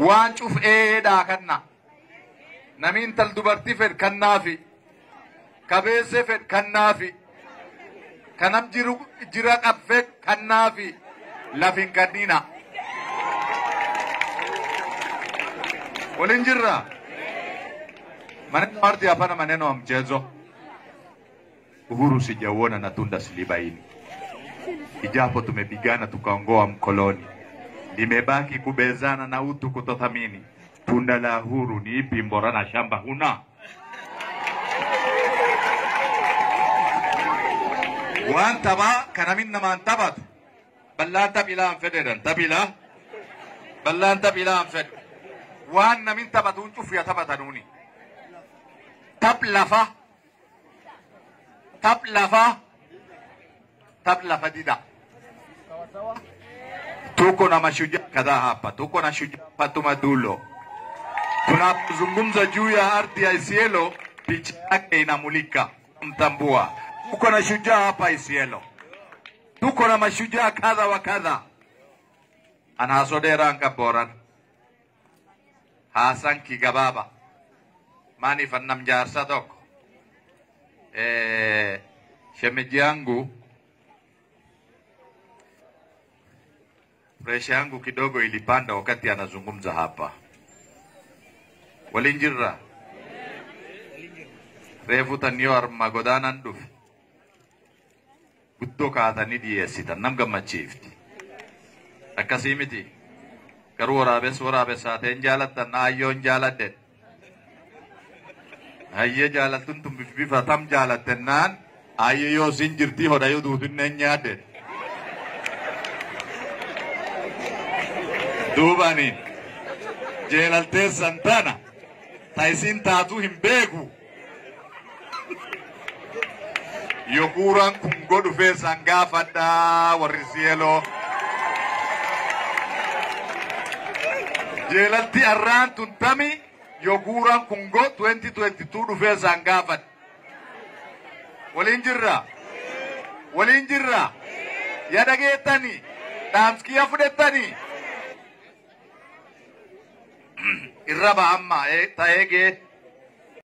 waan cufeedhaa kanna nami intal dubartii fed kannaafi kabeesse fed kannaafi kanam jiru jira qabfe kannaafi lafin kannina walin jirra maneno ardhi hapana maneno ya mchezo uhuru sijauona na tunda silibaini ijapo tumepigana tukaongoa mkoloni limebaki kubezana na utu kutothamini tunda la huru ni ipi mbora na shamba huna waan taphaa kanamin namaan taphatu ballaan taphilaan fedhedan taphila ballaan taphilaan fedhe waan namin taphatuun cufiya taphatanuuni tap lafa tap lafa tap lafa dida tuko na mashujaa kadhaa hapa, tuko na shujaa Fatuma Dulo. Tunapozungumza juu ya ardhi ya Isiolo, picha yake inamulika, mtambua. Tuko na shujaa hapa Isiolo, tuko na mashujaa kadha wa kadha. Anasodera Ngaboran, Hasan Kigababa, Mani Fannam Jaarsa tokko eh, shemeji yangu presha yangu kidogo ilipanda wakati anazungumza hapa. Walinjirra reefu tanniyoo arma godaanan dhufe guddoo kaatanii dhiyeessitan nam gammachiifti. Akkasii miti garuu waraabes waraabessaateen jaalattan ayyoon jaaladden. Hayyee jaalattuun tun bifa tam jaalattennaan ayyee yoo sin jirtii hodhayuu duutunneen nyaadden. duubaniin jeelalteessan tana ta isin taatu hin beeku yokuuran kun godhufee san gaafadhaa warri sieloo jeelalti arraan tun tami yokuuran kun go 2022 dhufee san gaafadha waliin jirra waliin jirra ya dhageettanii dhaamskiya fudhettanii irra ba'amma ta'ee gee